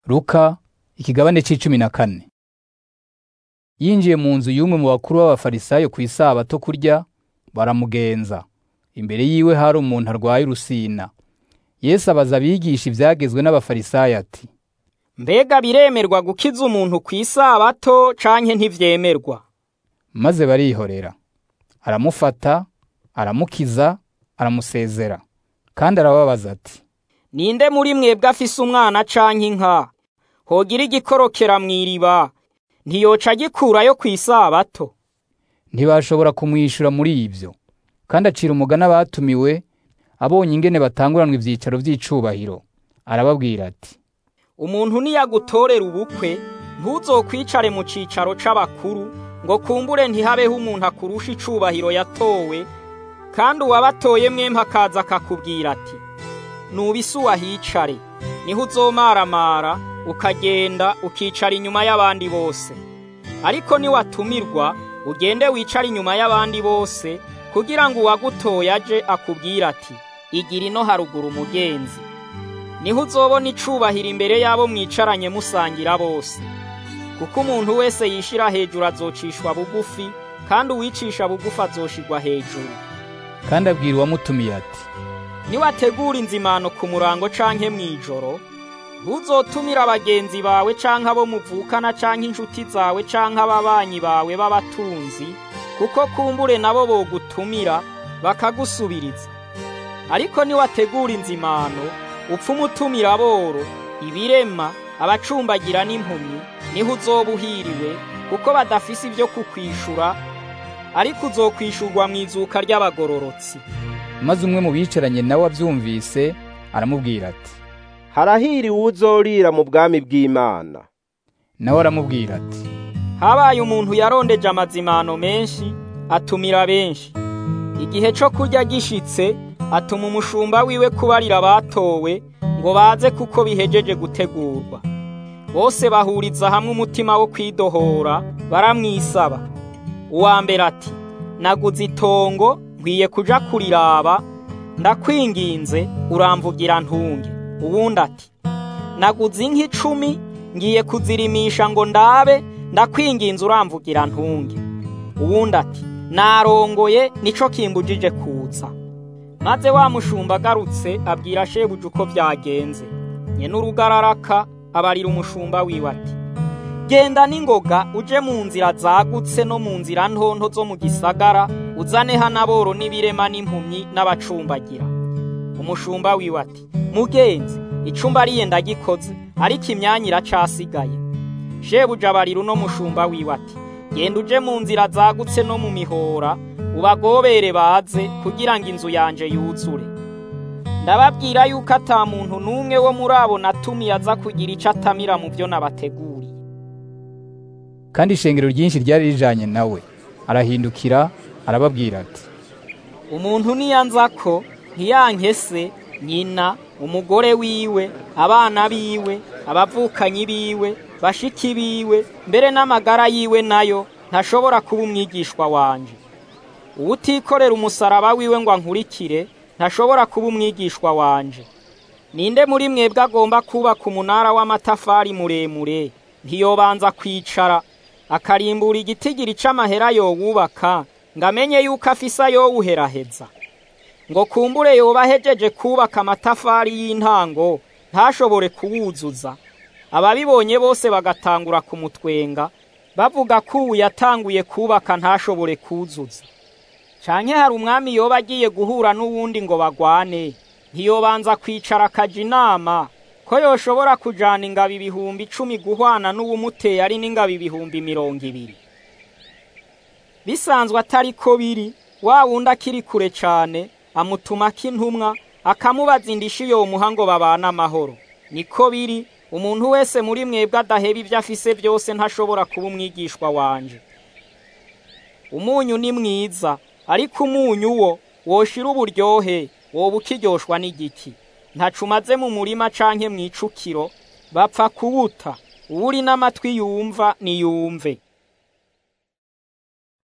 Luka ikigabane c'icumi na kane yinjiye mu nzu y'umwe mu bakuru b'abafarisayo ku isabato kurya baramugenza imbere yiwe hari umuntu arwaye urusina Yesu abaza abigisha ivyagezwe n'abafarisayo ati mbega biremerwa gukiza umuntu ku isabato canke ntivyemerwa maze barihorera aramufata aramukiza aramusezera kandi arababaza ati ninde muri mwebwe afise umwana canke inka hogira igikorokera mw'iriba ntiyoca agikurayo ku isabato ntibashobora kumwishura muri ivyo kandi acira umugani abatumiwe abonye ingene batanguranwa ivyicaro vy'icubahiro arababwira ati umuntu niyagutorera ubukwe ntuzokwicare mu cicaro c'abakuru ngo kumbure ntihabeho umuntu akurusha icubahiro yatowe kandi uwabatoye mwemwe akaza akakubwira ati nubise uwahicare niho uzomaramara ukagenda ukicara inyuma y'abandi bose ariko niwatumirwa ugende wicare inyuma y'abandi bose kugira ngo uwagutoye aje akubwire ati igira ino haruguru umugenzi niho uzobona icubahiro imbere y'abo mwicaranye musangira bose kuko umuntu wese yishira hejuru azocishwa bugufi kandi uwicisha bugufi azoshirwa hejuru kandi abwira uwamutumiye ati niwategura inzimano ku murango canke mw'ijoro ntuzotumira bagenzi bawe canke abo muvukana canke inshuti zawe canke ababanyi bawe b'abatunzi kuko kumbure nabo bogutumira bakagusubiriza ariko niwategura inzimano upfa umutumira aboro ibirema abacumbagira n'impumyi niho uzoba uhiriwe kuko badafise ibyo kukwishura ariko uzokwishurwa mu izuka ry'abagororotsi maze umwe mu bicaranye nawe avyumvise aramubwira ati harahiriwe uzorira mu bwami bw'Imana nawe aramubwira ati habaye umuntu yarondeje amazimano menshi atumira benshi igihe co kurya gishitse atuma umushumba wiwe kubarira abatowe ngo baze kuko bihejeje gutegurwa bose bahuriza hamwe umutima wo kwidohora baramwisaba uwa mbere ati naguze itongo nkwiye kuja kuriraba ndakwinginze uramvugira ntunge uwundi ati naguze inka icumi ngiye kuzirimisha ngo ndabe ndakwinginze uramvugira ntunge uwundi ati narongoye nico kimbujije kuza maze wa mushumba agarutse abwira shebuja uko byagenze nye n'urugararaka abarira umushumba wiwe ati genda n'ingoga uje mu nzira zagutse no mu nzira ntonto zo mu gisagara uzane hano aboro n'ibirema n'impumyi n'abacumbagira umushumba wiwe ati mugenzi icumba ariye ndagikoze ariko imyanya iracasigaye shebuja abarira uno mushumba wiwe ati genda uje mu nzira zagutse no mu mihora ubagobere baze kugira ngo inzu yanje yuzure ndababwira yuko ata muntu n'umwe wo muri abo natumiye aza kugira ico atamira mu byo nabateguriye kandi ishengero ryinshi ryari rijanye nawe arahindukira arababwira ati umuntu niyanza ko ntiyankese nyina umugore wiwe abana biwe abavukanyi biwe bashiki biwe mbere n'amagara yiwe nayo ntashobora kuba umwigishwa wanje uwutikorera umusaraba wiwe ngo ankurikire ntashobora kuba umwigishwa wanje ninde muri mwebwe agomba kubaka umunara w'amatafari muremure ntiyobanza kwicara akarimbura igitigiri c'amahera yowubaka ngo amenye yuko afise ayowuheraheza ngo kumbure yoba ahejeje kubaka amatafari y'intango ntashobore kuwuzuza ababibonye bose bagatangura kumutwenga bavuga ko ubu yatanguye kubaka ntashobore kuzuza canke hari umwami yoba agiye guhura n'uwundi ngo bagwane ntiyobanza kwicara akaja inama ko yoshobora kujana ingabo ibihumbi icumi guhwana n'uwumuteye ari n'ingabo ibihumbi mirongo ibiri bisanzwe atari ko biri wa wundi akiri kure cane amutumako intumwa akamubaza indishi yomuha ngo babane amahoro niko biri umuntu wese muri mwebwe adaheba ibyo afise byose ntashobora kuba umwigishwa wanje umunyu ni mwiza ariko umunyu wo woshira uburyohe woba ukiryoshwa n'igiki ntacumaze mu murima canke mw'icukiro bapfa kuwuta uwuri n'amatwi yumva niyumve